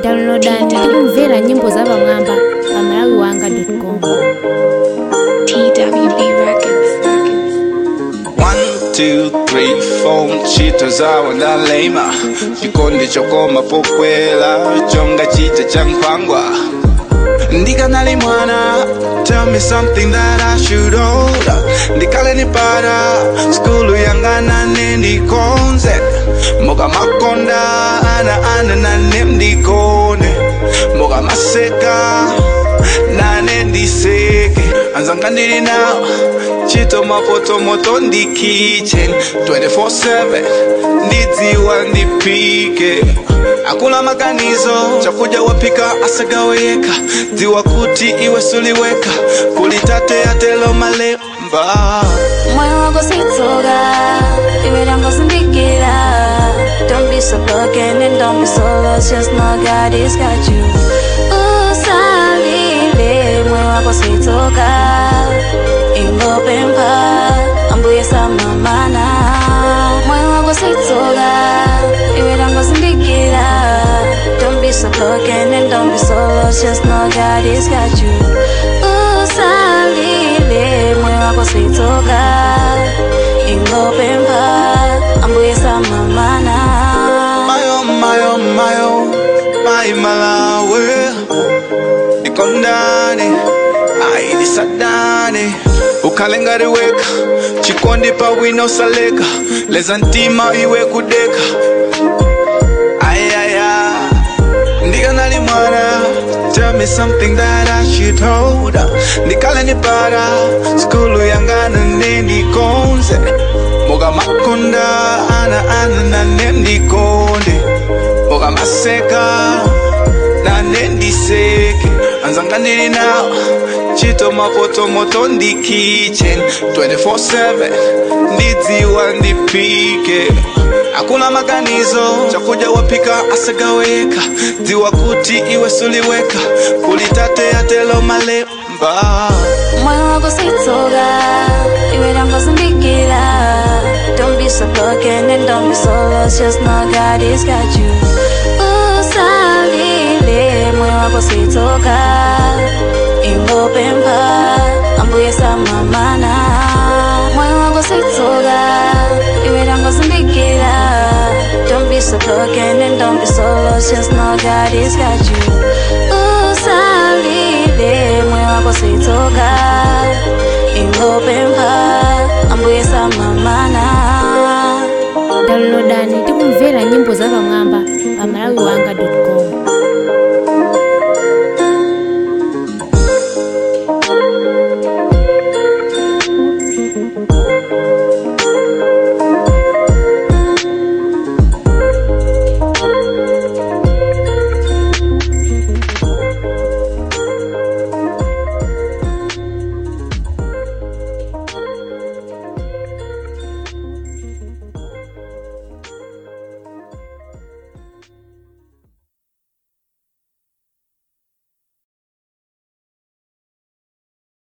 downloadani ndi kumvera nyimbo zapamwamba pa malawi wanga com TWB Records. One, two, three, four chita zawo ndalema chikondi chokoma pokwela chonga chita cha nkhwangwa ndikanali mwana tell me something that i should hold ndikale nipata skulu yanga nane ndikonze moka makonda ana ana nane ndikone moka maseka nane ndiseke anzanga ndili nawo chito mapotomoto ndi kitchen 24/7 ndidziwa ndipike akula maganizo chakudya wapika asagaweka dziwa kuti iwe suliweka kulitate atelo malemba moyo wako sitsoka iwe langozindikira don't be so broken and don't be so lost just know god has got you usalile moyo wako sitsoka ingopemba ambuye samamana moyo wako sitsoka iwe langozindikira don't be so broken and don't be so lost just know god has got you usalile moyo wako sitsoka ingopemba ambuye samamana mayo mayo mayo mai malawe ikondane aidisadane ukalengariweka chikondi pawina usaleka leza ntima iwe kudeka ayaya ndikanali mwana tell me something that i should hold ndikale nipara skulu yangana nendikonze moga makonda ana ana nane ndikonde moga maseka nane ndiseke anzanga ndili nawo chito mapotomoto ndi kitchen 24/7 ndidziwa ndipike akuna maganizo chakudya wapika asagaweka dziwa kuti iwe suliweka kulitate atelo malemba moyo wako sitsoka iwe langozindikira don't be so broken and don't be so lost just know god has got you usalile moyo wako sitsoka ingopemba ambuye samamana moyo wako sitsoka iwe langozindikira don't be so broken and don't be so lost just know god has got you usalile moyo wako sitsoka ingopemba ambuye samamana downloadani ndi kumvera nyimbo zapamwamba pa malawi wanga com